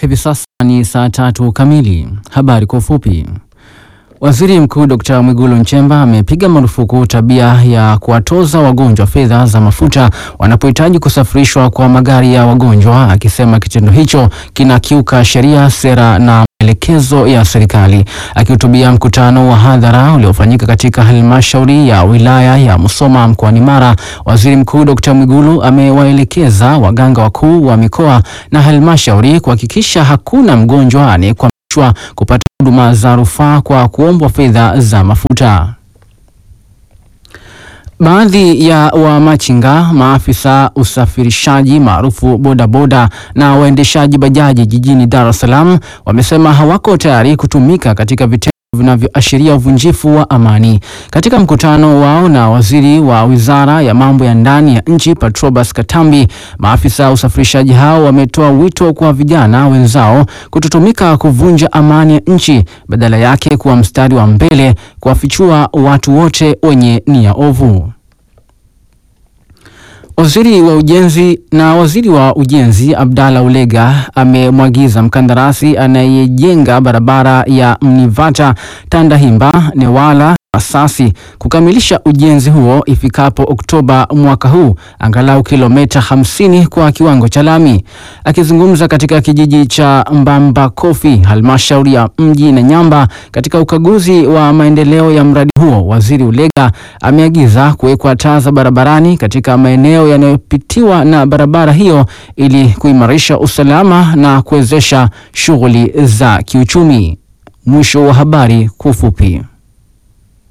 Hivi sasa ni saa tatu kamili. Habari kwa ufupi. Waziri Mkuu Dr. Mwigulu Nchemba amepiga marufuku tabia ya kuwatoza wagonjwa fedha za mafuta wanapohitaji kusafirishwa kwa magari ya wagonjwa, akisema kitendo hicho kinakiuka sheria, sera na maelekezo ya serikali. Akihutubia mkutano wa hadhara uliofanyika katika halmashauri ya wilaya ya Musoma mkoani Mara, Waziri Mkuu Dr. Mwigulu amewaelekeza waganga wakuu wa mikoa na halmashauri kuhakikisha hakuna mgonjwa anayekwamishwa kupata huduma za rufaa kwa kuombwa fedha za mafuta. Baadhi ya wamachinga, maafisa usafirishaji maarufu bodaboda na waendeshaji bajaji jijini Dar es Salaam wamesema hawako tayari kutumika katika vitendo vinavyoashiria uvunjifu wa amani. Katika mkutano wao na waziri wa wizara ya mambo ya ndani ya nchi Patrobas Katambi, maafisa usafirishaji hao wametoa wito kwa vijana wenzao kutotumika kuvunja amani ya nchi, badala yake kuwa mstari wa mbele kuwafichua watu wote wenye nia ovu. Waziri wa ujenzi na waziri wa ujenzi Abdalla Ulega amemwagiza mkandarasi anayejenga barabara ya Mnivata Tandahimba Newala Masasi kukamilisha ujenzi huo ifikapo Oktoba mwaka huu, angalau kilomita 50 kwa kiwango cha lami. Akizungumza katika kijiji cha Mbambakofi, halmashauri ya mji na Nyamba, katika ukaguzi wa maendeleo ya mradi huo, waziri Ulega ameagiza kuwekwa taa za barabarani katika maeneo yanayopitiwa na barabara hiyo ili kuimarisha usalama na kuwezesha shughuli za kiuchumi. Mwisho wa habari kwa ufupi.